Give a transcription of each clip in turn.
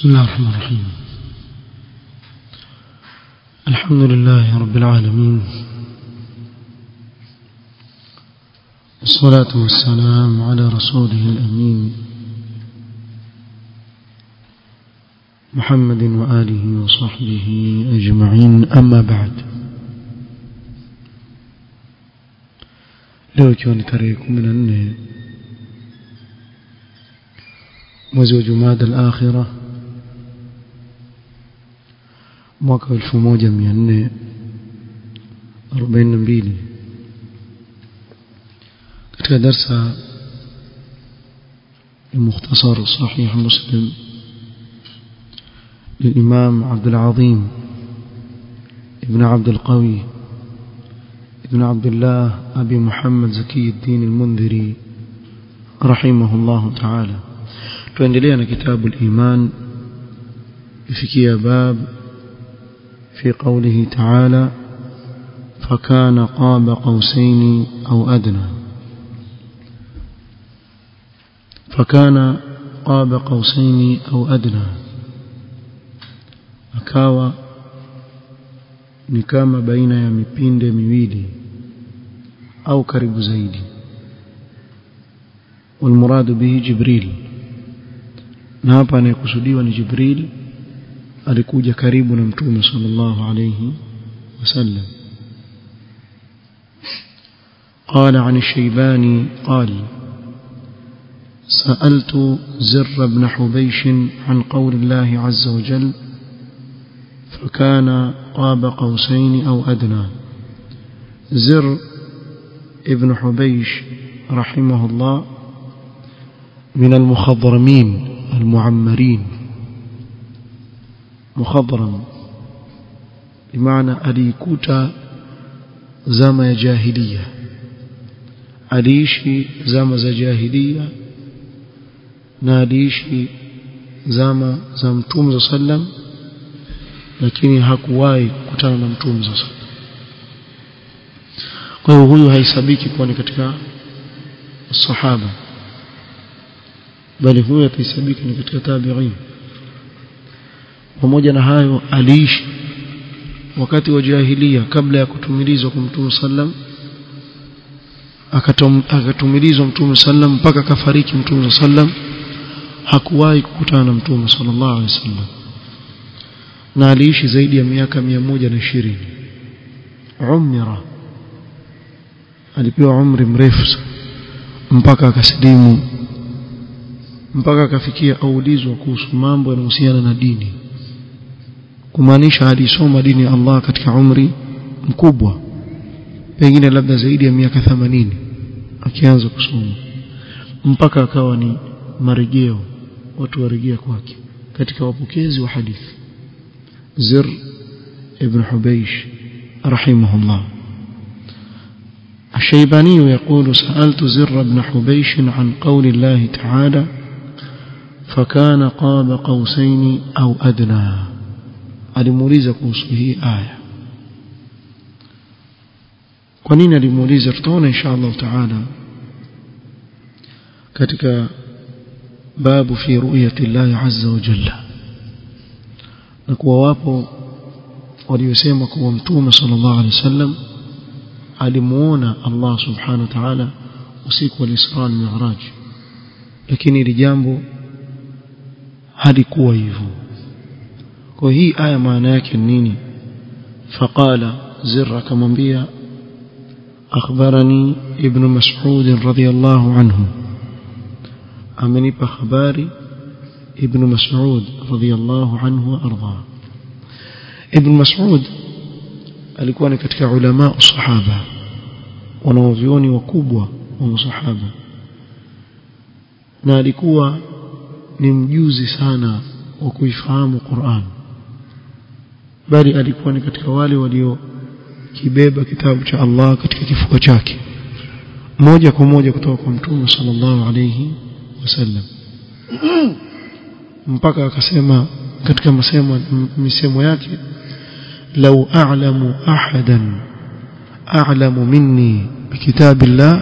بسم الله الرحمن الرحيم الحمد لله رب العالمين والصلاة والسلام على رسوله الأمين محمد وآله وصحبه أجمعين أما بعد leo ikiwa ni tarehe kumi na nne mwezi wa jumada al-akhira mwaka wa elfu moja mia nne arobaini na mbili katika darsa المختصر صحيح مسلم للإمام عبد العظيم ابن عبد القوي ابن عبد الله أبي محمد زكي الدين المنذري رحمه الله تعالى tuendelea na kitabu al-iman ifikia bab في قوله تعالى فكان قاب قوسين أو أدنى فكان قاب قوسين أو أدنى akawa ni kama baina ya mipinde miwili au karibu zaidi والمراد به جبريل na hapa anayekusudiwa ni Jibril alikuja karibu na mtume sallallahu alayhi wasallam قال عن الشيباني قال سألت زر بن حبيش عن قول الله عز وجل فكان قاب قوسين أو أدنى زر ابن حبيش رحمه الله من المخضرمين المعمرين مخضرم بمعنى alikuta zama ya jahiliya aliishi zama za jahiliya na aliishi zama za mtume sallam lakini hakuwahi kukutana na mtume sallam kwa hiyo huyu haisabiki kuwa ni katika sahaba bali huyu atahesabika ni katika tabi'in pamoja na hayo aliishi wakati wa jahiliya kabla ya kutumilizwa kwa mtume sallam akatumilizwa mtume sallam mpaka kafariki mtume sallam hakuwahi kukutana na mtume sallallahu alaihi wasallam na aliishi zaidi ya miaka moja na ishirini umra alipewa umri mrefu mpaka akasilimu mpaka akafikia aulizwa kuhusu mambo yanayohusiana na dini kumaanisha alisoma dini ya Allah katika umri mkubwa pengine labda zaidi ya miaka 80 akianza kusoma mpaka akawa ni marejeo watu warejea kwake katika wapokezi wa hadithi Zir ibn Hubaysh rahimahullah الشيباني يقول سألت زر بن حبيش عن قول الله تعالى فكان قاب قوسين أو أدنى alimuuliza kuhusu hii aya kwa nini alimuuliza tutaona insha Allah taala katika babu fi ru'yati Allah azza wa jalla na kuwa wapo waliosema kuwa mtume sallallahu alaihi wasallam alimuona Allah subhanahu wa ta'ala usiku wa Isra na Mi'raj lakini ili jambo halikuwa hivyo kwa hii aya maana yake nini faqala zirra kamwambia akhbarani ibn mas'ud radhiyallahu anhu amenipa habari ibn mas'ud radhiyallahu anhu arda ibn mas'ud alikuwa ni katika ulama sahaba wanaovioni wakubwa wa masahaba na alikuwa ni mjuzi sana wa kuifahamu Qur'an bali alikuwa ni katika wale walio kibeba kitabu cha Allah katika kifua chake moja kwa moja kutoka kwa mtume sallallahu alayhi wasallam mpaka akasema katika masemo misemo yake lau a'lamu ahadan a'lamu minni bikitabillah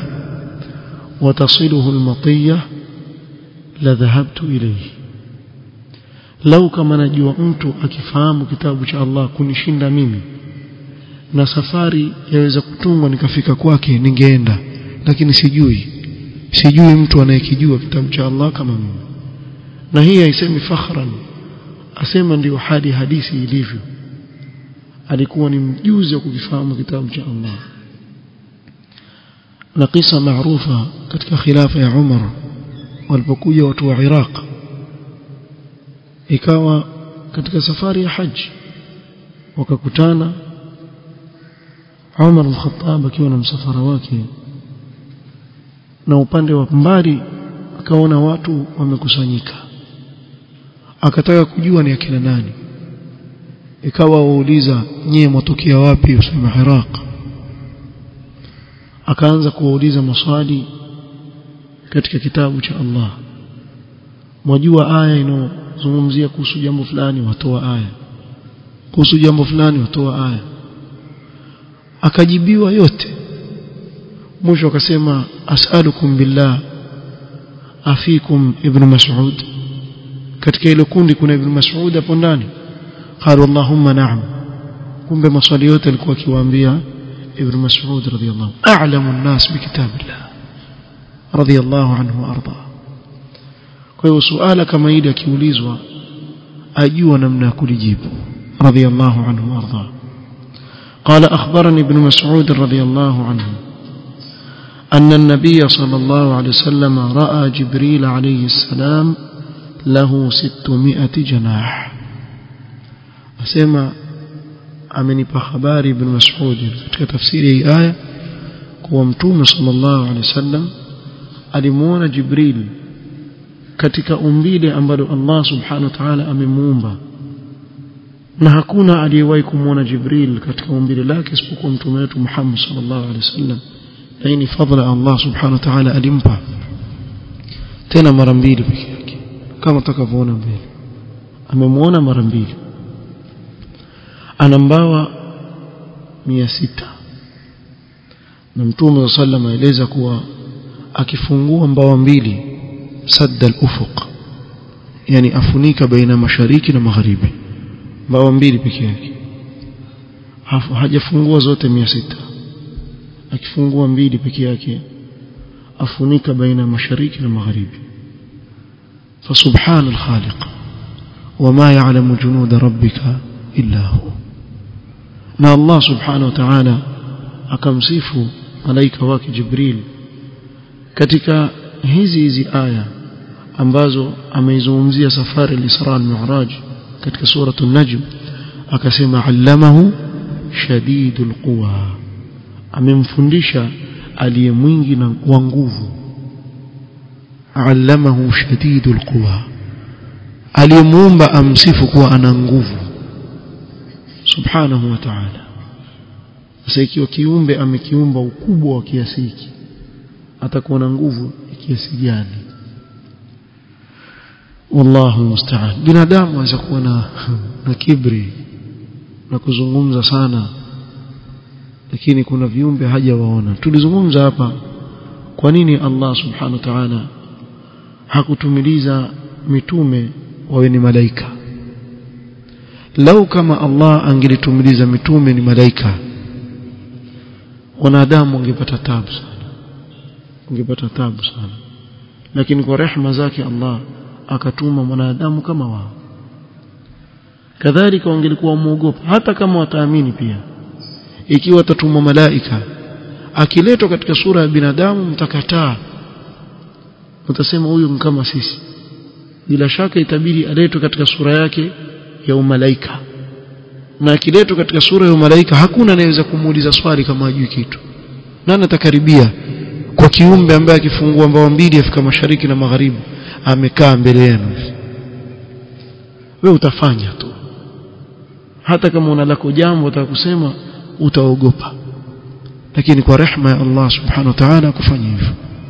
وتصله المطية لذهبت إليه lau kama najua mtu akifahamu kitabu cha Allah kunishinda mimi na safari yaweza kutungwa nikafika kwake ningeenda lakini sijui sijui mtu anayekijua kitabu cha Allah kama mimi na hii haisemi fakhran asema ndio hadi hadithi ilivyo alikuwa ni mjuzi wa kukifahamu kitabu cha Allah na kisa maarufa katika khilafa ya Umar walipokuja watu wa Iraq ikawa katika safari ya haji wakakutana Umar al-Khattab akiwa na msafara wake na upande wa mbali akaona watu wamekusanyika akataka kujua ni akina nani ikawa wauliza nyie mwatokea wapi usema Iraq akaanza kuwauliza maswali katika kitabu cha Allah mwajua aya inozungumzia kuhusu jambo fulani watoa aya kuhusu jambo fulani watoa aya akajibiwa yote mwisho akasema as'alukum billah afikum ibn mas'ud katika ile kundi kuna ibn mas'ud hapo ndani قالوا اللهم نعم kumbe maswali yote alikuwa akiwaambia ibn mas'ud radhiyallahu a'lamu an-nas bi kitabillah radhiyallahu anhu warda kwa hiyo suala kama hili akiulizwa ajua namna ya kulijibu radhiyallahu anhu warda قال أخبرني ابن مسعود رضي الله عنه أن النبي صلى الله عليه وسلم رأى جبريل عليه السلام له ستمائة جناح asema amenipa habari ibn Mas'ud katika tafsiri hii aya kuwa mtume sallallahu alaihi wasallam alimuona Jibril katika umbile ambalo Allah subhanahu wa ta'ala amemuumba na hakuna aliyewahi kumuona Jibril katika umbile lake isipokuwa mtume wetu Muhammad sallallahu alaihi wasallam na hii ni fadhila Allah subhanahu wa ta'ala alimpa tena mara mbili pekee yake kama tutakavyoona mbele amemuona mara mbili ana mbawa mia sita na mtume wa sallam aeleza kuwa akifungua mbawa mbili sadda al-ufuq yani afunika baina mashariki na magharibi mbawa mbili peke yake hajafungua zote mia sita akifungua mbili peke yake afunika baina mashariki na magharibi فسبحان الخالق وما يعلم جنود ربك إلا هو na Allah subhanahu wa ta'ala akamsifu malaika wake Jibril katika hizi hizi aya ambazo ameizungumzia safari al-Isra al-Mi'raj katika suratul Najm akasema allamahu shadidul quwa amemfundisha aliye mwingi na wa nguvu allamahu shadidul quwa aliyemuumba amsifu kuwa ana nguvu subhanahu wa ta'ala sasa ikiwa kiumbe amekiumba ukubwa wa kiasi hiki atakuwa na nguvu ya kiasi gani wallahu musta'an binadamu anaweza kuwa na na kibri na kuzungumza sana lakini kuna viumbe hajawaona tulizungumza hapa kwa nini Allah subhanahu wa ta'ala hakutumiliza mitume wawe ni malaika lau kama Allah angelitumiliza mitume ni malaika wanadamu wangepata tabu sana wangepata tabu sana lakini kwa rehema zake Allah akatuma mwanadamu kama wao kadhalika wangelikuwa wamuogopa hata kama wataamini pia ikiwa atatumwa malaika akiletwa katika sura ya binadamu mtakataa mtasema huyu kama sisi bila shaka itabidi aletwe katika sura yake ya umalaika na akiletwa katika sura ya umalaika hakuna anayeweza kumuuliza swali kama hajui kitu nani atakaribia kwa kiumbe ambaye akifungua mbawa mbili afika mashariki na magharibi amekaa mbele yenu we utafanya tu hata kama una lako jambo utaka kusema utaogopa lakini kwa rehma ya Allah subhanahu wa ta'ala kufanya hivyo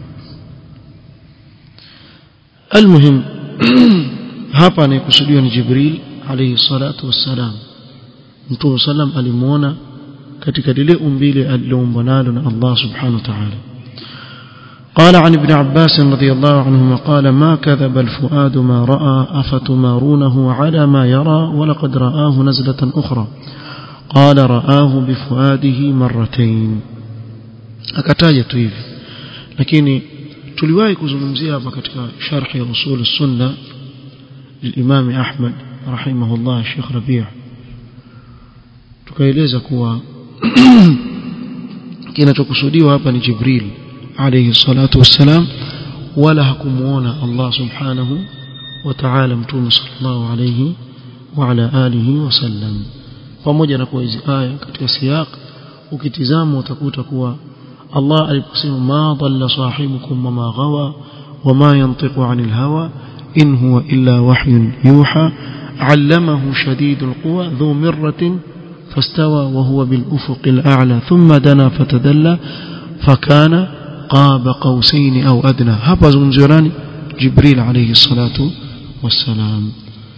almuhim hapa anayekusudiwa ni Jibril alayhi salatu wassalam Mtume sallam alimuona katika lile umbile aliloombwa nalo na Allah subhanahu wa ta'ala قال عن ابن عباس رضي الله عنهما قال ما كذب الفؤاد ما رأى أفتمارونه على ما يرى ولقد رآه نزلة أخرى قال رآه بفؤاده مرتين akataja tu hivi lakini tuliwahi kuzungumzia hapa katika sharhi ya usul sunna للإمام أحمد رحمه الله الشيخ ربيع tukaeleza kuwa kinachokusudiwa hapa ni Jibril alayhi salatu wassalam wala hakumuona Allah subhanahu wa ta'ala mtume sallallahu alayhi wa ala alihi wasallam pamoja na kuwa hizi aya katika siyaq ukitizama utakuta kuwa Allah aliposema ma dhalla sahibukum wama ghawa wama yantiqu anil hawa in huwa illa wahyun yuha allamahu shadidul quwa dhu mirratin فاستوى وهو بالأفق الأعلى ثم دنا فتدلى فكان قاب قوسين أو أدنى هذا زمزراني جبريل عليه الصلاة والسلام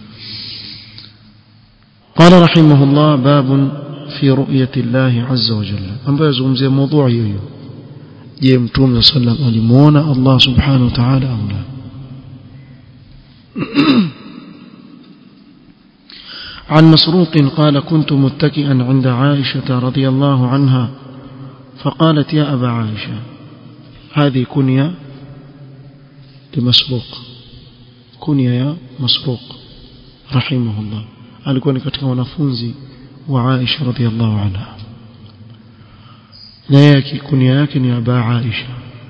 قال رحمه الله باب في رؤية الله عز وجل أما يزمزي موضوع يويو je mtume sallam alimuona Allah subhanahu wa ta'ala au la عن مسروق قال كنت متكئا عند عائشة رضي الله عنها فقالت يا أبا عائشة هذه كنية لمسروق كنية يا مسروق رحمه الله alikuwa ni katika wanafunzi wa Aisha radhiallahu anha na yake kunia yake ni Aba Aisha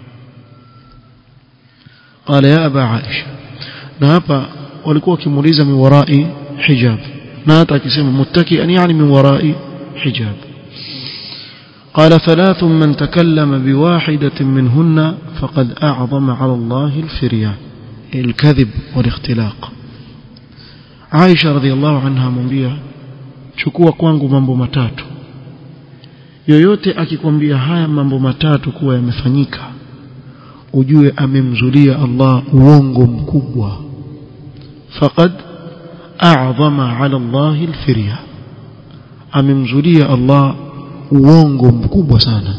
qala ya Aba Aisha na hapa walikuwa wakimuuliza min warai hijab na hata akisema muttakian yani min warai hijab قال ثلاث من تكلم بواحدة منهن فقد أعظم على الله الفرية الكذب والاختلاق Aisha radhiallahu anha amwambia chukua kwangu mambo matatu yoyote akikwambia haya mambo matatu kuwa yamefanyika ujue amemzulia Allah uongo mkubwa faqad a'zama 'ala Allah al-firya amemzulia Allah uongo mkubwa sana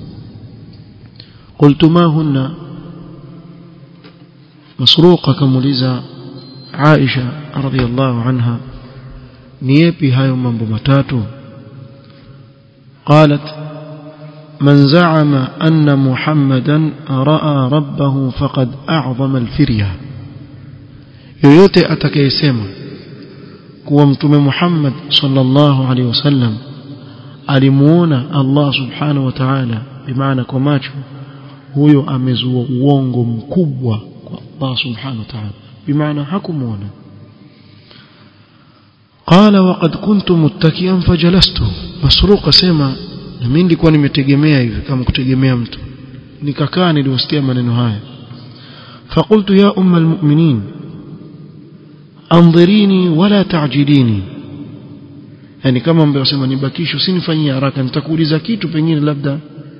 قلت ما هن مسروق كمuliza Aisha radhiallahu anha ni yapi hayo mambo matatu قالت من زعم أن محمدا رأى ربه فقد أعظم الفرية yoyote atakayesema kuwa mtume Muhammad sallallahu alaihi wasallam alimuona Allah subhanahu wa ta'ala bimaana kwa macho huyo amezua uongo mkubwa kwa Allah subhanahu wa ta'ala bimaana hakumuona qala waqad kuntu muttakian fajalastu masruq sema na mimi nilikuwa nimetegemea hivi kama kutegemea mtu nikakaa niliosikia maneno haya فقلت يا أم المؤمنين أنظريني ولا تعجليني yani kama mbeo sema nibakisho usinifanyie haraka nitakuuliza kitu pengine labda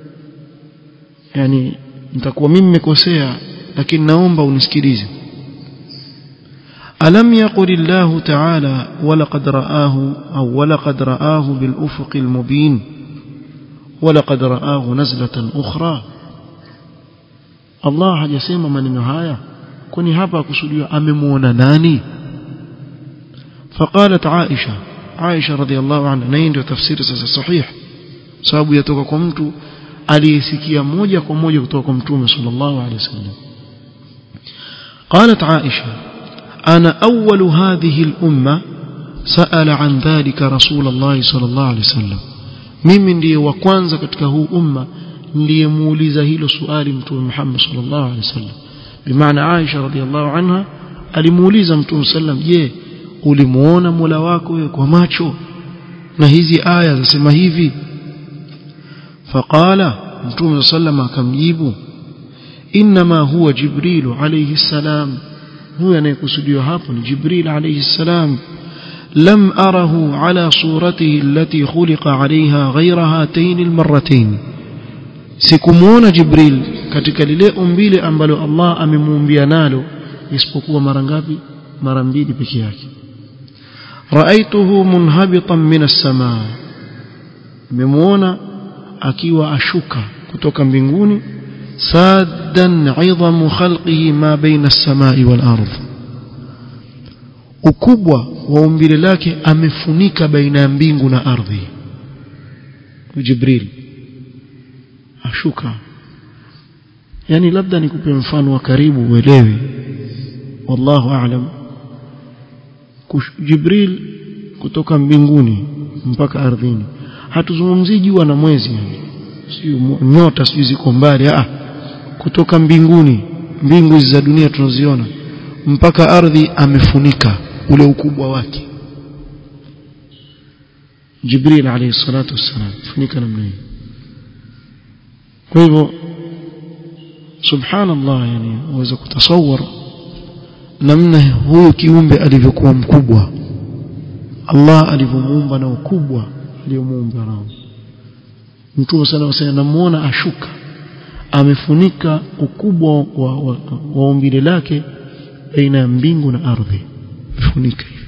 yani nitakuwa mimi nimekosea lakini naomba unisikilize ألم يقل الله تعالى ولقد رآه أو ولقد رآه بالأفق المبين ولقد رآه نزلة أخرى الله hajasema maneno haya kwani hapa akusudiwa amemuona nani فقالت عائشة عائشة رضي الله عنها na ndio tafsiri sasa sahih sababu yatoka kwa mtu aliyesikia moja kwa moja kutoka kwa mtume sallallahu alaihi wasallam قالت عائشة أنا أول هذه الأمة سأل عن ذلك رسول الله صلى الله عليه وسلم mimi ndiye wa kwanza katika huu umma niliyemuuliza hilo swali mtume Muhammad sallallahu alaihi wasallam bimaana Aisha radhiallahu anha alimuuliza mtume sallam je ulimuona Mola wako wewe kwa macho na hizi aya zasema hivi faqala mtume sallam akamjibu inma huwa jibril alayhi salam huyo anayekusudiwa hapo ni jibril alayhi salam لم أره على صورته التي خلق عليها غير هاتين المرتين sikumuona jibril katika lile umbile ambalo Allah amemuumbia nalo isipokuwa mara ngapi mara mbili peke yake raaituhu munhabitan min as-samaa nimemuona akiwa ashuka kutoka mbinguni سادا عظم خلقه ما بين السماء والأرض ukubwa wa umbile lake amefunika baina ya mbingu na ardhi Jibril ashuka yani labda nikupe mfano wa karibu uelewe wallahu aalam Jibril kutoka mbinguni mpaka ardhini hatuzungumzii jua na mwezi sio nyota sio ziko mbali ah kutoka mbinguni mbingu hizi za dunia tunaziona mpaka ardhi amefunika ule ukubwa wake Jibril alayhi salatu wassalam funika namna hii kwa hivyo subhanallah yani uweza kutasawar namna huyu kiumbe alivyokuwa mkubwa Allah alivyomuumba na ukubwa aliyomuumba nao Mtume sana wasema namuona ashuka amefunika ukubwa wa, wa, wa umbile lake baina ya mbingu na ardhi amefunika hivi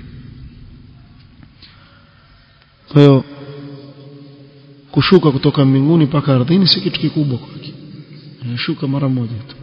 kwa hiyo kushuka kutoka mbinguni mpaka ardhini si kitu kikubwa kwake anashuka mara moja tu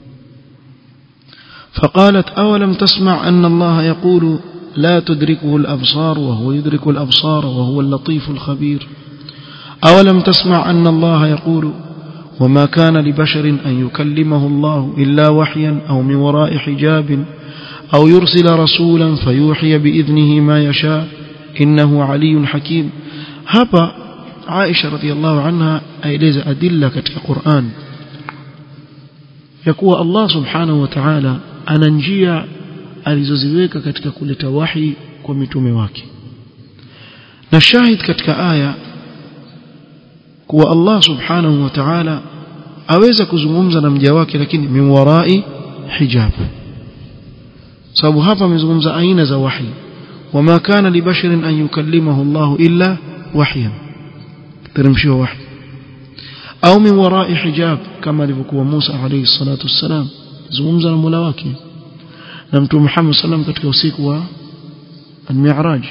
فقالت أولم تسمع أن الله يقول لا تدركه الأبصار وهو يدرك الأبصار وهو اللطيف الخبير أولم تسمع أن الله يقول وما كان لبشر أن يكلمه الله إلا وحيا أو من وراء حجاب أو يرسل رسولا فيوحي بإذنه ما يشاء إنه علي حكيم هبا عائشة رضي الله عنها أيلز أدلة كتك قرآن يقول الله سبحانه وتعالى ana njia alizoziweka katika kuleta wahi kwa mitume wake na shahid katika aya kuwa Allah subhanahu wa ta'ala aweza kuzungumza na mja wake lakini min warai hijab sababu hapa amezungumza aina za wahi wama kana libasharin an yukallimahu Allah illa wahyan teremshiwa wahi au min warai hijab kama alivyokuwa Musa alayhi salatu wassalam zungumza na Mola wake na Mtume Muhammad sallam katika usiku wa al-Mi'raj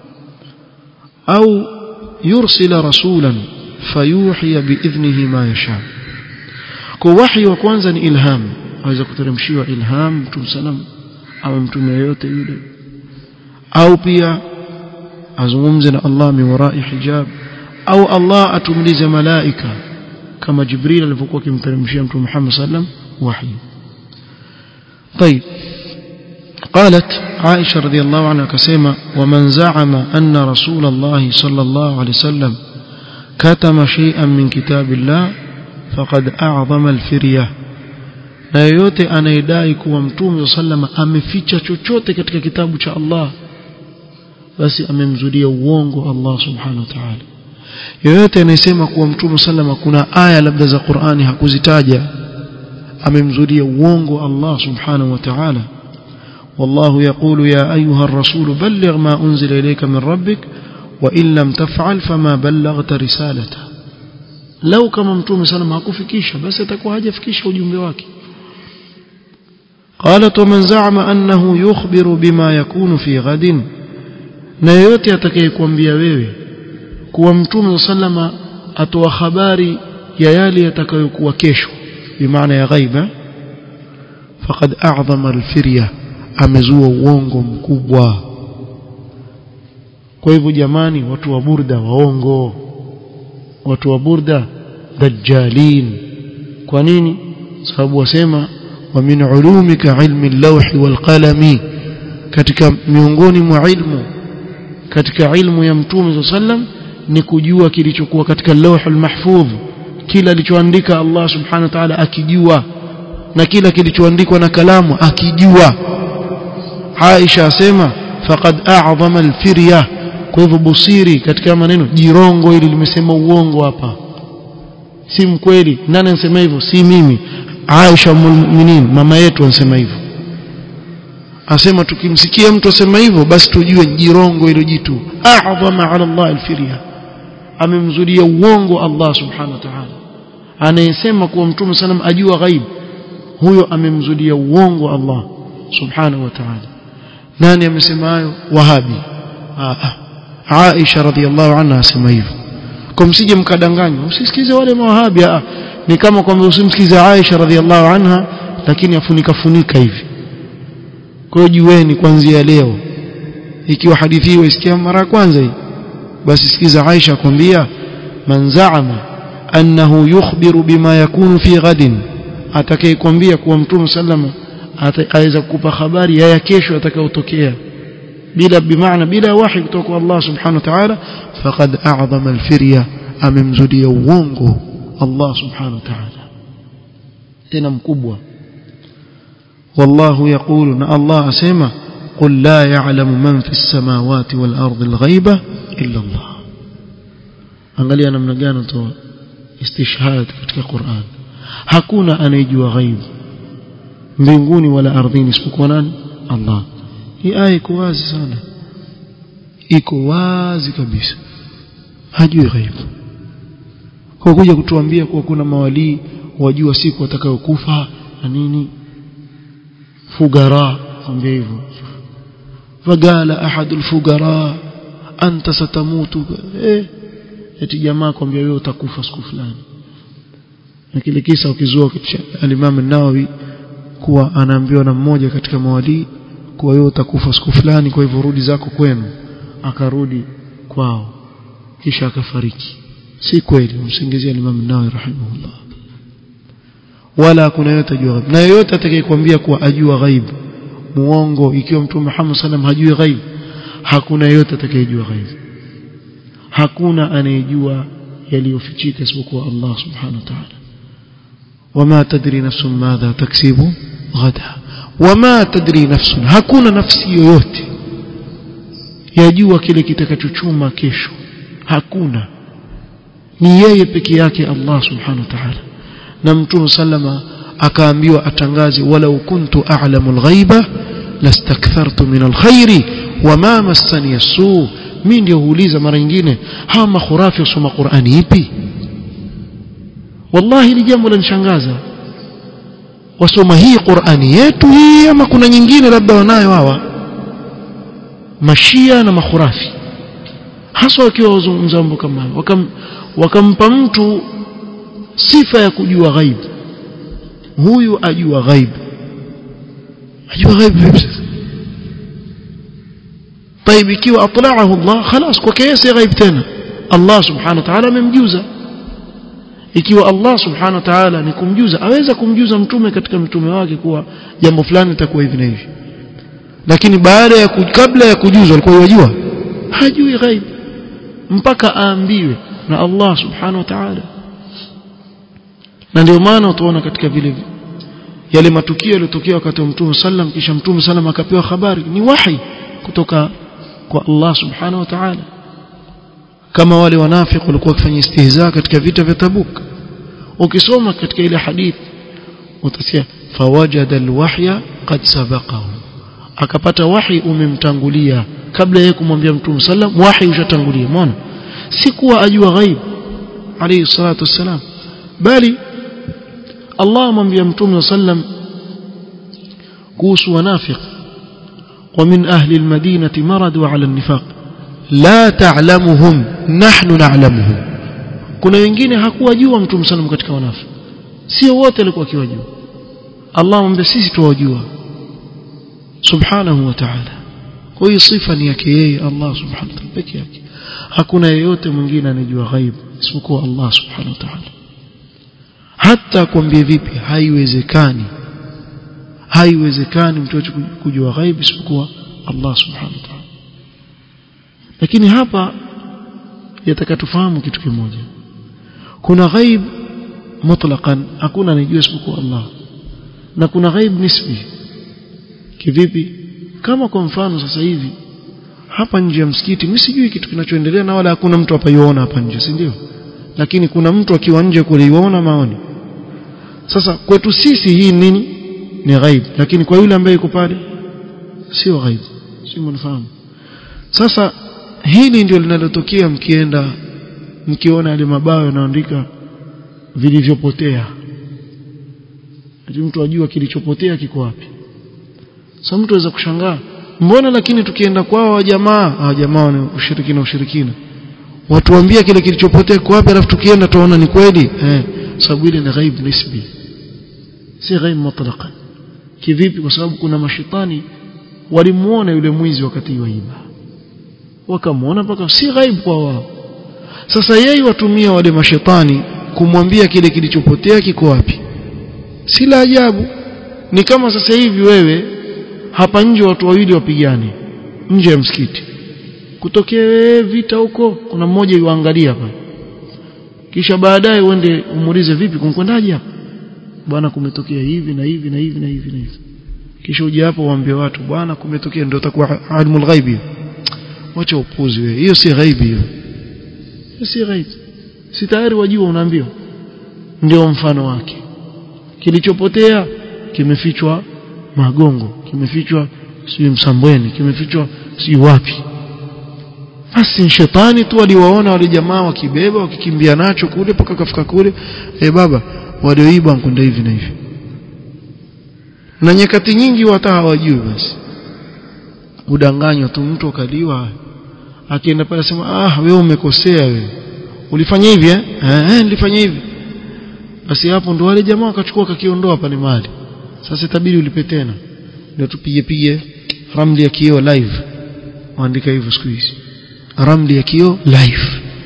au yursila rasulan fayuhi biidhnihi ma yasha kwa wahi wa kwanza ni ilham aweza kuteremshiwa ilham Mtume sallam au mtume yote yule au pia azungumze na Allah min warai hijab au Allah atumlize malaika kama Jibril alivyokuwa akimteremshia Mtume Muhammad sallam wahi طيب قالت عائشة رضي الله عنها كسيمة ومن زعم أن رسول الله صلى الله عليه وسلم كتم شيئا من كتاب الله فقد أعظم الفرية na yoyote anayedai kuwa mtume sallama ameficha chochote katika kitabu cha Allah basi amemzudia uongo Allah subhanahu wa ta'ala yoyote anayesema kuwa mtume sallama kuna aya labda za Qur'ani hakuzitaja amemzudia uongo Allah subhanahu wa ta'ala والله يقول يا أيها الرسول بلغ ما أنزل إليك من ربك وإن لم تفعل فما بلغت رسالته لو كما متوم سلام hakufikisha basi atakuwa hajafikisha ujumbe wake قالت ومن زعم أنه يخبر بما يكون في غد na yote atakayekuambia wewe kuwa mtume sallama atoa habari ya yale yatakayokuwa kesho bimaana ya ghaiba faqad a'zama al-firya amezua uongo mkubwa kwa hivyo jamani watu wa burda waongo watu wa burda dajjalin kwa nini sababu wasema wa min ulumika ilmi al-lawhi wal-qalami katika miongoni mwa ilmu katika ilmu ya mtume sallam ni kujua kilichokuwa katika lawhul mahfudh kila alichoandika Allah subhanahu wa ta'ala akijua na kila kilichoandikwa na kalamu akijua Aisha asema faqad a'zama al-firya kwa hivyo busiri katika maneno jirongo ili limesema uongo hapa si mkweli nani anasema hivyo si mimi Aisha mu'minin mama yetu anasema hivyo asema tukimsikia mtu asema hivyo basi tujue jirongo hilo jitu a'zama 'ala Allah al-firya amemzulia uongo Allah subhanahu wa ta'ala anayesema kuwa mtume sallam ajua ghaib huyo amemzulia uongo Allah subhanahu wa ta'ala nani amesema hayo wahabi Aisha radhiallahu anha asema hivyo kwa msije mkadanganywa usisikize wale mawahabi ni kama kwamba usimsikize Aisha radhiallahu anha lakini afunika funika hivi kwa hiyo jueni kuanzia leo ikiwa hadithi hiyo isikia mara ya kwanza hii basi sikiza Aisha akwambia man zaama annahu yukhbiru bima yakunu fi ghadin atakayekwambia kuwa mtume sallama aweza kukupa habari ya kesho atakayotokea bila bimaana bila wahi kutoka kwa Allah subhanahu wa ta'ala faqad a'zama al-firya amemzudia uongo Allah subhanahu wa ta'ala tena mkubwa والله يقول ان الله اسمع قل لا يعلم من في السماوات والارض الغيبه الا الله angalia namna gani toa istishhad katika Qur'an hakuna anayejua ghaibu mbinguni wala ardhini isipokuwa nani Allah hii aya iko wazi sana iko wazi kabisa hajui ghaibu kwa kuja kutuambia kuwa kuna mawalii wajua siku watakayokufa na nini fugara kwambia hivyo fagala ahadul fugara anta satamutu eh eti jamaa kwambia wewe utakufa siku fulani na kile kisa ukizua al-Imam an-Nawawi kuwa anaambiwa na mmoja katika mawalii kuwa wewe utakufa siku fulani kwa hivyo rudi zako kwenu akarudi kwao kisha akafariki si kweli msingizia Imam an-Nawawi rahimahullah wala kuna yote ajua ghaib na yoyote atakayekwambia kuwa ajua ghaib muongo ikiwa mtume Muhammad sallam hajui ghaib hakuna yote atakayejua ghaib hakuna anayejua yaliyofichika isipokuwa Allah subhanahu wa ta'ala wama tadri nafsun madha taksibu ghada wama tadri nafsun hakuna nafsi yoyote yajua kile kitakachochuma kesho hakuna ni yeye peke yake Allah subhanahu wa ta'ala na mtume sallama akaambiwa atangaze walau kuntu a'lamu al-ghaiba lastakthartu min al-khairi wama massani as-su mimi ndio huuliza mara nyingine hawa makhurafi wasoma Qur'ani ipi wallahi ni jambo lanishangaza wasoma hii Qur'ani yetu hii ama kuna nyingine labda wanayo hawa mashia na makhurafi hasa wakiwa wazungumza mambo kama wakam, wakampa mtu sifa ya kujua ghaib huyu ajua ghaib ajua ghaib vipi sasa طيب ikiwa atlaahu Allah خلاص kwa kiasi ghaib tena Allah subhanahu wa ta'ala amemjuza ikiwa Allah subhanahu wa ta'ala ni kumjuza aweza kumjuza mtume katika mtume wake kuwa jambo fulani litakuwa hivi na hivi lakini baada ya kabla ya kujuzwa alikuwa yajua hajui ghaib mpaka aambiwe na Allah subhanahu wa ta'ala na ndio maana utaona katika vile yale matukio yaliyotokea wakati wa mtume sallam kisha mtume sallam akapewa habari ni wahi kutoka kwa Allah subhanahu wa ta'ala kama wale wanafiki walikuwa wakifanya istihza katika vita vya Tabuk ukisoma katika ile hadith utasikia fawajada alwahya qad sabaqahu akapata wahi umemtangulia kabla yeye kumwambia mtume sallam wahi ushatangulia umeona si kuwa ajua ghaib alayhi salatu wassalam bali Allah amwambia mtume sallam kuhusu wanafiki ومن أهل المدينة مرضوا على النفاق لا تعلمهم نحن نعلمهم kuna wengine hakuwajua mtume sallam katika wanafiki sio wote walikuwa kiwajua Allah amwambia sisi tuwajua subhanahu wa ta'ala kwa hiyo sifa ni yake yeye Allah subhanahu wa ta'ala pekee yake hakuna yeyote mwingine anejua ghaib isipokuwa Allah subhanahu wa ta'ala hata kwambie vipi haiwezekani haiwezekani mtu kujua ghaib isipokuwa Allah subhanahu wa ta'ala lakini hapa yataka tufahamu kitu kimoja kuna ghaib mutlaqan hakuna anejua isipokuwa Allah na kuna ghaib nisbi kivipi kama kwa mfano sasa hivi hapa nje ya msikiti mimi sijui kitu kinachoendelea na wala hakuna mtu hapa yuona hapa nje si ndio lakini kuna mtu akiwa nje kule yuona maoni sasa kwetu sisi hii nini ni ghaib lakini kwa yule ambaye yuko pale sio ghaib si mnafahamu sasa hili ndio linalotokea mkienda mkiona yale mabao yanaandika vilivyopotea ati mtu ajua kilichopotea kiko wapi sasa mtu aweza kushangaa mbona lakini tukienda kwao wa jamaa ah jamaa ni ushirikina ushirikina watuambia kile kilichopotea kwa wapi alafu tukienda tuona ni kweli eh sababu ile ni ghaib nisbi si ghaib mutlaqan kivipi kwa sababu kuna mashitani walimuona yule mwizi wakati waiba wakamuona mpaka si ghaib kwa wao sasa yeye watumia wale mashetani kumwambia kile kilichopotea kiko wapi si la ajabu ni kama sasa hivi wewe hapa nje watu wawili wapigane nje ya msikiti kutokea vita huko kuna mmoja yuangalia hapa kisha baadaye uende umuulize vipi kumkwendaje hapa bwana kumetokea hivi na hivi na hivi na hivi na hivi kisha uje hapo waambie watu bwana kumetokea ndio utakuwa alimul ghaibi wacha upuzi wewe hiyo si ghaibi hiyo si ghaibi si tayari wajua unaambiwa ndio mfano wake kilichopotea kimefichwa magongo kimefichwa si msambweni kimefichwa si wapi basi shetani tu aliwaona wale jamaa wakibeba wakikimbia nacho kule mpaka kafika kule eh baba walioiba mkunda hivi na hivi na nyakati nyingi hata hawajui basi udanganywa tu mtu akaliwa akienda pale sema ah wewe umekosea wewe ulifanya hivi eh eh nilifanya hivi basi hapo ndo wale jamaa wakachukua kakiondoa pale mali sasa itabidi ulipe tena ndio tupige pige ramli ya kioo live waandika hivyo siku hizi ramli ya kioo live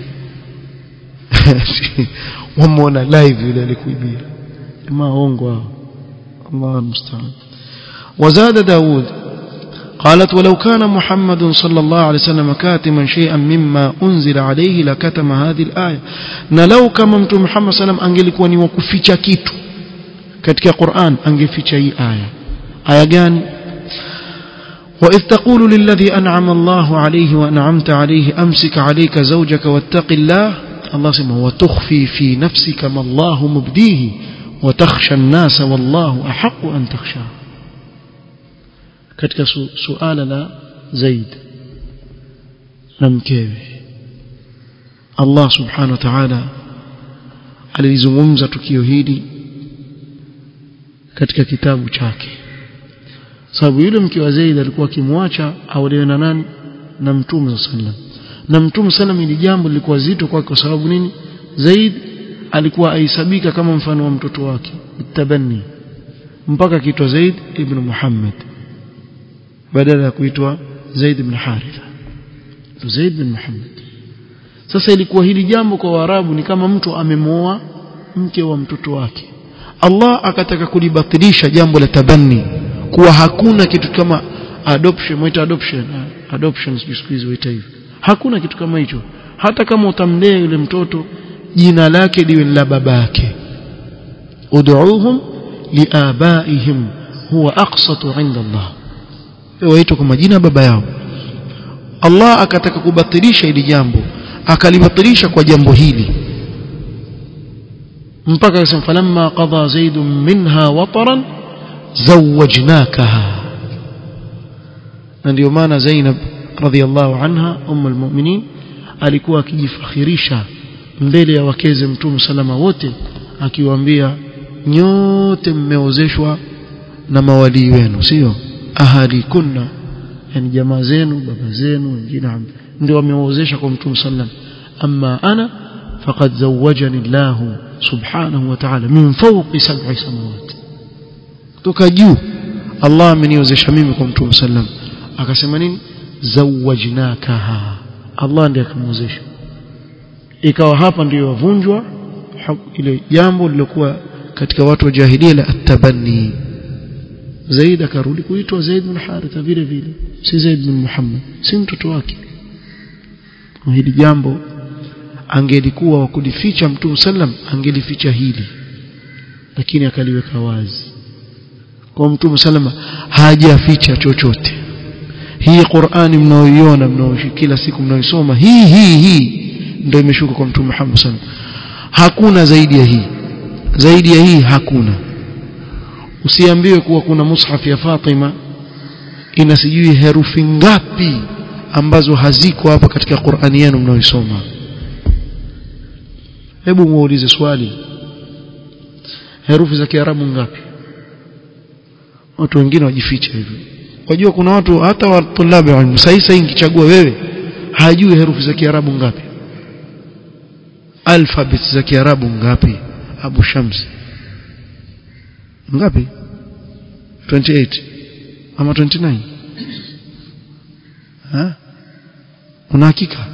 wamuona live yule alikuibia maongo hao الله المستعان وزاد داود قالت ولو كان محمد صلى الله عليه وسلم كاتما شيئا مما أنزل عليه لكتم هذه الآية نلو كما مت محمد صلى الله عليه وسلم angelikuwa ni wakuficha kitu katika Qur'an angeficha hii aya aya gani وإذ تقول للذي أنعم الله عليه وأنعمت عليه أمسك عليك زوجك واتق الله الله سمع وتخفي في نفسك ما الله مبديه وتخشى الناس والله أحق أن تخشاه katika su, suala la Zaid na mkewe Allah subhanahu wa ta'ala alizungumza tukio hili katika kitabu chake sababu yule mke wa Zaid alikuwa akimwacha aolewe na nani na mtume sallam na mtume sallam ili jambo lilikuwa zito kwake kwa sababu nini Zaid alikuwa aisabika kama mfano wa mtoto wake tabanni mpaka kitwa Zaid ibn Muhammad badala ya kuitwa Zaid ibn Haritha Zaid ibn Muhammad sasa ilikuwa hili jambo kwa Waarabu ni kama mtu amemwoa mke wa mtoto wake Allah akataka kulibatilisha jambo la tabanni kuwa hakuna kitu kama adoption mwita adoption adoption siku hizi waita hivyo hakuna kitu kama hicho hata kama utamlea yule mtoto jina lake liwe la babake ud'uuhum liabaihim huwa aqsatu 'inda Allah waitwa kwa majina baba yao Allah akataka kubatilisha hili jambo akalibatilisha kwa jambo hili mpaka akasema falamma qada zaid minha wataran zawajnakaha na ndio maana Zainab radhiallahu anha ummu almu'minin alikuwa akijifakhirisha mbele ya wakeze mtume salama wote akiwaambia nyote mmeozeshwa na mawalii wenu sio ahali kunna yani jamaa zenu baba zenu wengine ndio wameozesha kwa mtume sallam amma ana faqad zawajani Allah subhanahu wa ta'ala min fawqi sab'i samawat toka juu Allah ameniozesha mimi kwa mtume sallam akasema nini zawajnakaha Allah ndiye akamwozesha ikawa hapa ndiyo wavunjwa ile jambo lilokuwa katika watu wa jahilia la atabanni Zaid akarudi kuitwa Zaid bin Haritha vile vile si Zaid bin Muhammad si mtoto wake hili jambo angelikuwa wa kulificha Mtume sallam angelificha hili lakini akaliweka wazi kwa Mtume sallam hajaficha chochote hii Qur'ani mnaoiona mnaoishi kila siku mnaoisoma hii hii hii ndio imeshuka kwa Mtume Muhammad sallam hakuna zaidi ya hii zaidi ya hii hakuna usiambiwe kuwa kuna mushaf ya Fatima ina sijui herufi ngapi ambazo haziko hapa katika Qur'ani yenu mnaoisoma hebu muulize swali herufi za Kiarabu ngapi watu wengine wajificha hivyo wajua kuna watu hata wa tulabi ilmu sasa sasa nikichagua wewe hajui herufi za Kiarabu ngapi alphabet za kiarabu ngapi abu shams ngapi 28 ama 29 ha una hakika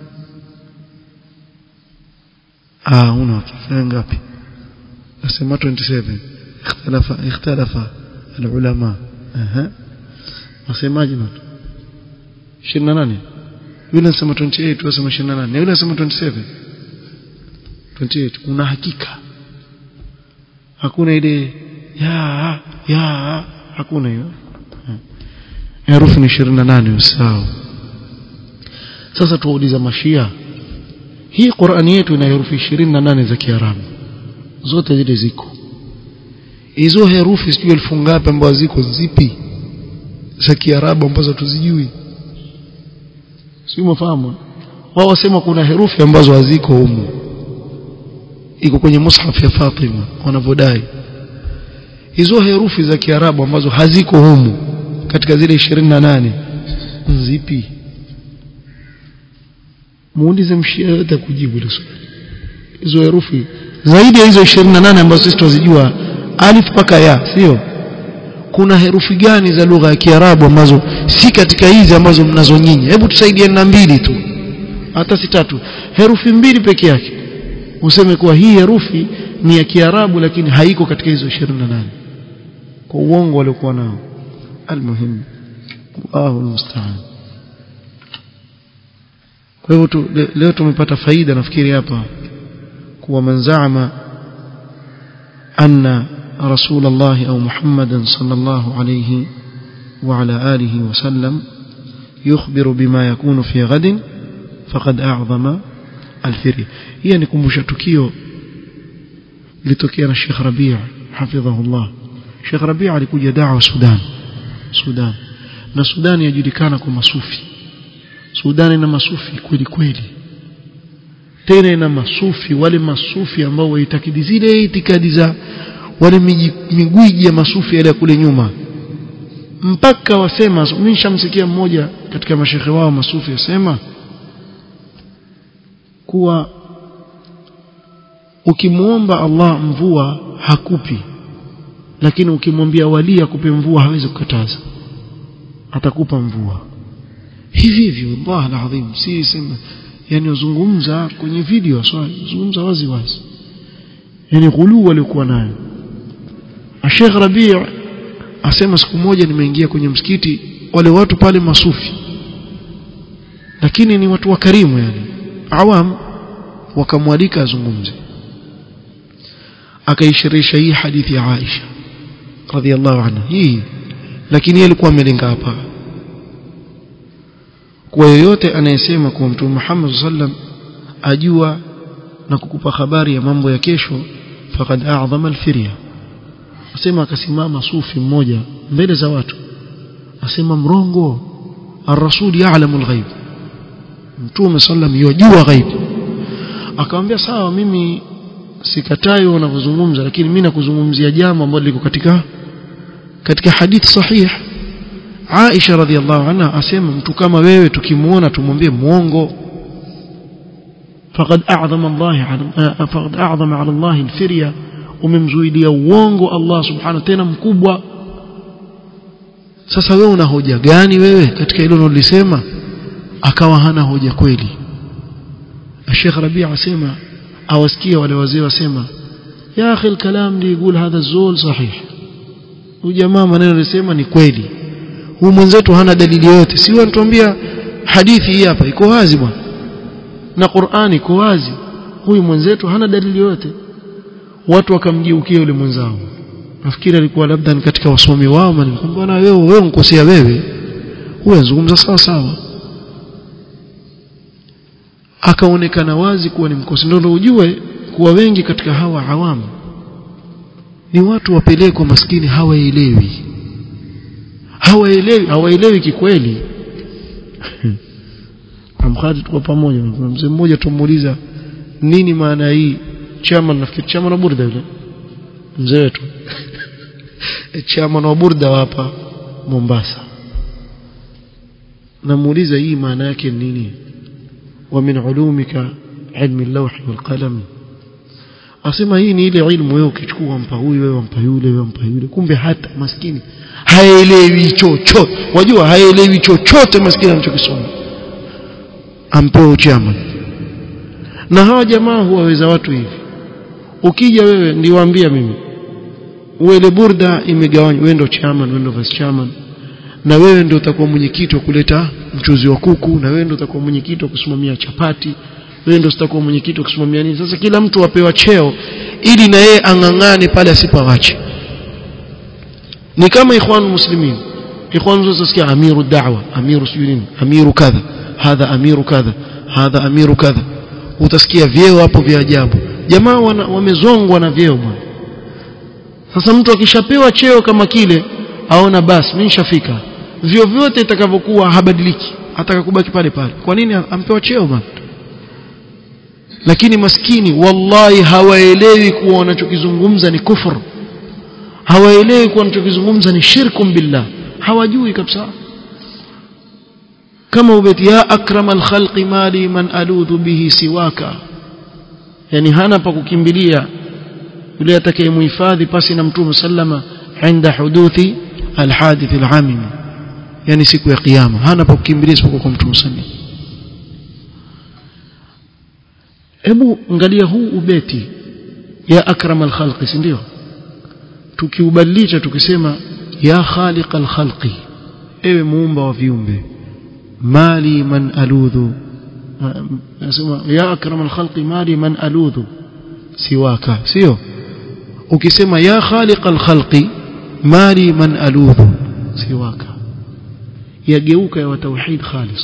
ah una hakika ngapi nasema 27 ikhtalafa ikhtalafa alulama aha wasemaje watu 28 yule anasema 28 wewe unasema 28 yule anasema 27 28 una hakika hakuna ile ya ya hakuna hiyo herufi ni 28 sawa sasa tuwauliza mashia hii Qur'ani yetu ina herufi 28 za Kiarabu zote zile ziko hizo herufi sijui elfu ngapi ambazo ziko zipi za Kiarabu ambazo tuzijui si mfahamu wao wasema kuna herufi ambazo haziko humu iko kwenye mushaf ya Fatima wanavodai hizo herufi za Kiarabu ambazo haziko humu katika zile 28 zipi muulize mshia yote kujibu hilo swali hizo herufi zaidi ya hizo 28 ambazo sisi tunazijua alif mpaka ya sio kuna herufi gani za lugha ya Kiarabu ambazo si katika hizi ambazo mnazo nyinyi hebu tusaidiane na mbili tu hata si tatu herufi mbili peke yake useme kuwa hii herufi ni ya Kiarabu lakini haiko katika hizo 28 kwa uongo waliokuwa nao almuhim Allahu almusta'an kwa hivyo tu, le, leo tumepata faida nafikiri hapa kuwa manzama anna رسول الله أو محمدا صلى الله عليه وعلى آله وسلم يخبر بما يكون في غد فقد أعظم الفري هي نكمش تكيو لتكينا الشيخ ربيع حفظه الله الشيخ ربيع alikuja دعوة Sudan Sudan na Sudan yajulikana kwa masufi Sudan ina masufi kweli kweli tena ina masufi wale masufi ambao waitakidi zile itikadi za wale migwiji ya masufi yale kule nyuma mpaka wasema mimi nishamsikia mmoja katika mashehe wao masufi asema kuwa ukimuomba Allah mvua hakupi lakini ukimwambia wali akupe mvua hawezi kukataza atakupa mvua hivi hivi Allah alazim si sema yani uzungumza kwenye video swali zungumza wazi wazi yani ghulu walikuwa nayo Sheikh Rabi' asema siku moja nimeingia kwenye msikiti wale watu pale masufi lakini ni watu wakarimu yani awam wakamwalika azungumze akaishirisha hii hadithi ya Aisha radhiallahu anha hii lakini yeye alikuwa amelenga hapa kwa yoyote anayesema kuwa mtume Muhammad sallam ajua na kukupa habari ya mambo ya kesho faqad a'zama al-firya asema akasimama sufi mmoja mbele za watu asema mrongo ar-rasul ya'lamu al-ghaib mtume sallam yajua ghaib akamwambia sawa mimi sikatai unavyozungumza lakini mimi nakuzungumzia jambo ambalo liko katika katika hadith sahih Aisha radhiallahu anha asema mtu kama wewe tukimuona tumwambie muongo faqad a'zama Allah faqad a'zama 'ala Allah al-firya umemzuidia uongo Allah subhanahu tena mkubwa sasa wewe una hoja gani wewe katika hilo unalolisema akawa hana hoja kweli Sheikh Rabi' asema awasikia wale wazee wasema ya akhi al-kalam li yقول hadha zul sahih huyu jamaa maneno alisema ni kweli huyu mwenzetu hana dalili yoyote si wanatuambia hadithi hii hapa iko wazi bwana na Qur'ani iko wazi huyu mwenzetu hana dalili yoyote watu wakamgeukia yule mwenzao nafikiri alikuwa labda ni katika wasomi wao manikwambia na wewe wewe unkosea wewe huyu anazungumza sawa sawa akaonekana wazi kuwa ni mkosi ndio ujue kuwa wengi katika hawa awamu ni watu wapelekwa maskini hawaelewi hawaelewi hawaelewi kikweli amkhadi tuko pamoja mzee mmoja tumuuliza nini maana hii chama nafikiri chama na burda yule mzee wetu chama na burda hapa Mombasa namuuliza hii maana yake nini wa min ulumika ilmi al-lawh wal-qalam asema hii ni ile ilmu wewe ukichukua mpa huyu wewe mpa yule wewe mpa yule kumbe hata maskini haelewi chochote wajua haelewi chochote maskini anachokisoma ampewa chama na hawa jamaa huwaweza watu hivi ukija wewe ndiwaambia mimi uele burda imegawanywa wewe ndio chairman wewe ndio vice chairman na wewe ndio utakuwa mwenyekiti wa kuleta mchuzi wa kuku na wewe ndio utakuwa mwenyekiti wa kusimamia chapati wewe ndio utakuwa mwenyekiti wa kusimamia nini sasa kila mtu apewa cheo ili na yeye ang'ang'ane pale asipawache ni kama ikhwan muslimin ikhwan mzosikia amiru da'wa amiru sujudin amiru kadha hadha amiru kadha hadha amiru kadha utasikia vyeo hapo vya ajabu jamaa wamezongwa na vyeo bwana sasa mtu akishapewa cheo kama kile aona basi mimi nishafika vyo vyote itakavyokuwa habadiliki ataka kubaki pale pale kwa nini ampewa cheo bwana lakini maskini wallahi hawaelewi kuwa wanachokizungumza ni kufur hawaelewi kuwa wanachokizungumza ni shirkum billah hawajui kabisa kama ubeti ya akramal khalqi mali man aludhu bihi siwaka yani hana pa kukimbilia yule atakayemhifadhi pasi na mtume sallama inda huduthi alhadith alamim yani siku ya kiyama hana pa kukimbilia isipokuwa kwa mtume sallama hebu angalia huu ubeti ya akramal khalqi si ndio tukiubadilisha tukisema ya khaliqal khalqi ewe muumba wa viumbe mali man aludhu nasema ya akramal khalqi mali man aludhu siwaka sio ukisema ya khaliqal khalqi mali man aludhu siwaka yageuka ya tauhid khalis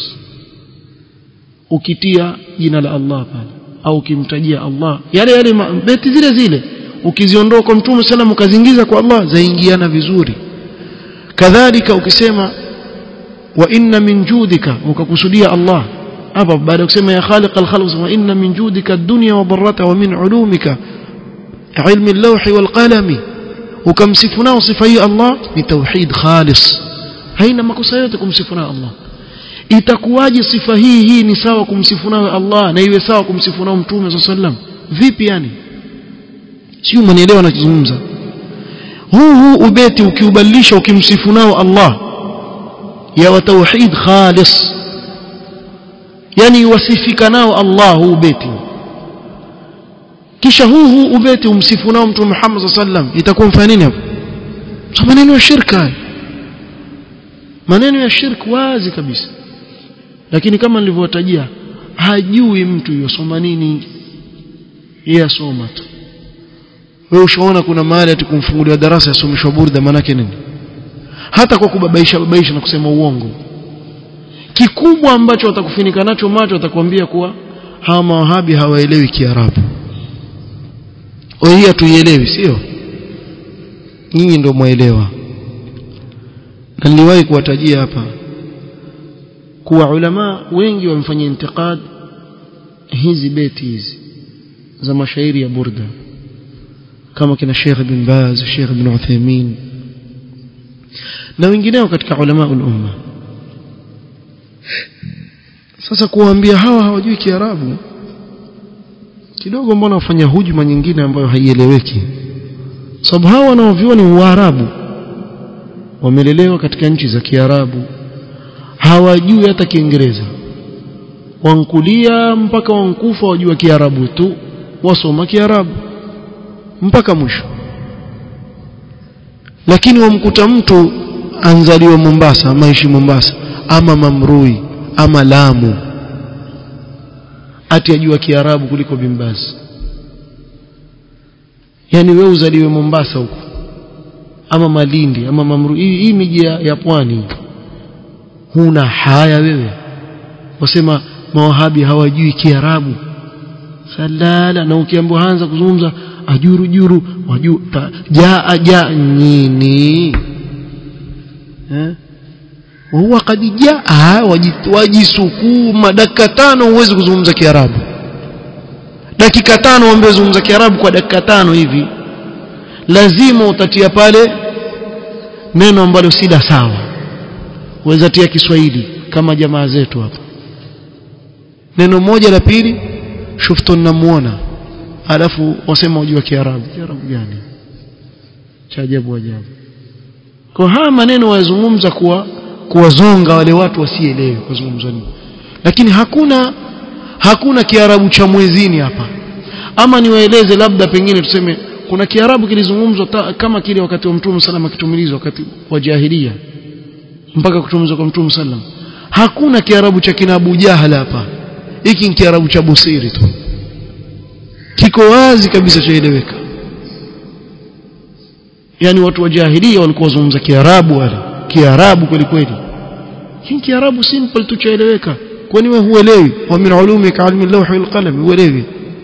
ukitia jina la Allah pale au ukimtajia Allah yale yale beti zile zile ukiziondoa kwa mtume sallam ukazingiza kwa Allah zaingiana vizuri kadhalika ukisema wa inna min judika ukakusudia Allah hapa baada ya kusema ya khaliq al-khalq wa inna min judika ad-dunya wa barrata wa min ulumika ilmi al-lawh wal qalami ukamsifu nao sifa hii Allah ni tauhid khalis haina makosa yote kumsifu nao Allah itakuwaje sifa hii hii ni sawa kumsifu nao Allah na iwe sawa kumsifu nao mtume sallam vipi yani sio mnielewa nachozungumza huu huu ubeti ukiubadilisha ukimsifu nao Allah ya wa tauhid khalis yani wasifika nao Allah huu ubeti kisha huu huu ubeti umsifu nao mtume Muhammad sallam itakuwa mfanya nini hapo maneno ya shirka maneno ya shirk wazi kabisa lakini kama nilivyowatajia hajui mtu yosoma nini yeye asoma tu wewe ushaona kuna mahali ati kumfungulia darasa yasomeshwa burda manake nini hata kwa kubabaisha babaisha na kusema uongo kikubwa ambacho watakufinika nacho macho watakwambia kuwa hawa mawahabi hawaelewi kiarabu hii hatuielewi sio nyinyi ndio mwaelewa na niliwahi kuwatajia hapa kuwa ulama wengi wamefanya intiqad hizi beti hizi za mashairi ya burda kama kina Sheikh bin Baz Sheikh bin Uthaymeen na wengineo katika ulama umma sasa kuwaambia hawa hawajui kiarabu kidogo mbona wafanya hujuma nyingine ambayo haieleweki sababu hawa wanaoviona ni uarabu wamelelewa katika nchi za kiarabu hawajui hata kiingereza wankulia mpaka wankufa wajua kiarabu tu wasoma kiarabu mpaka mwisho lakini wamkuta mtu anzaliwa Mombasa maishi Mombasa ama Mamrui ama Lamu ati ajua kiarabu kuliko Bimbazi yani wewe uzaliwe Mombasa huko ama Malindi ama Mamrui hii, hii miji ya, ya pwani huna haya wewe wasema mawahabi hawajui kiarabu salala na ukiambiwa anza kuzungumza ajuru juru waju jaa jaa nini eh huwa kad jaa wajisukuma dakika tano huwezi kuzungumza kiarabu dakika tano waambie zungumza kiarabu kwa dakika tano hivi lazima utatia pale neno ambalo si la sawa uweza tia Kiswahili kama jamaa zetu hapa neno moja la pili shuftu namuona alafu wasema ujua kiarabu kiarabu gani cha ajabu ajabu kwa haya maneno wayazungumza kuwa kuwazonga wale watu wasielewe kuzungumza nini lakini hakuna hakuna kiarabu cha mwezini hapa ama niwaeleze labda pengine tuseme kuna kiarabu kilizungumzwa kama kile wakati wa mtume sallam akitumilizwa wakati wa jahilia mpaka kutumizwa kwa mtume sallam hakuna kiarabu cha kina Abu Jahal hapa hiki ni kiarabu cha Busiri tu kiko wazi kabisa chaeleweka yani watu wa jahilia walikuwa wazungumza kiarabu wale kiarabu kweli kweli hii kiarabu simple tu chaeleweka kwani wewe huelewi wa min ulumika ilmi al-lawh wal qalam huelewi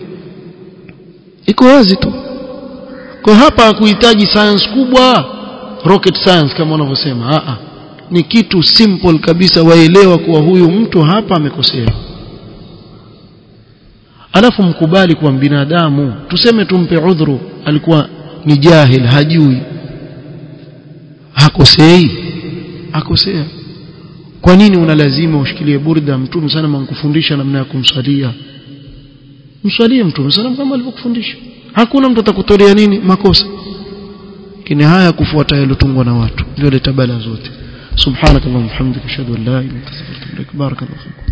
iko wazi tu kwa hapa hakuhitaji science kubwa rocket science kama wanavyosema a a ni kitu simple kabisa waelewa kuwa huyu mtu hapa amekosea alafu mkubali kuwa binadamu tuseme tumpe udhuru alikuwa ni jahil hajui hakosei akosea kwa nini una lazima ushikilie burda mtume sana mankufundisha namna ya kumswalia mswalie mtume sana kama alivyokufundisha hakuna mtu atakutolea nini makosa kini haya kufuata yalotungwa na watu ndio leta bala zote subhanakallahumma hamdika ashhadu an la ilaha illa anta astaghfiruka wa atubu ilaik barakallahu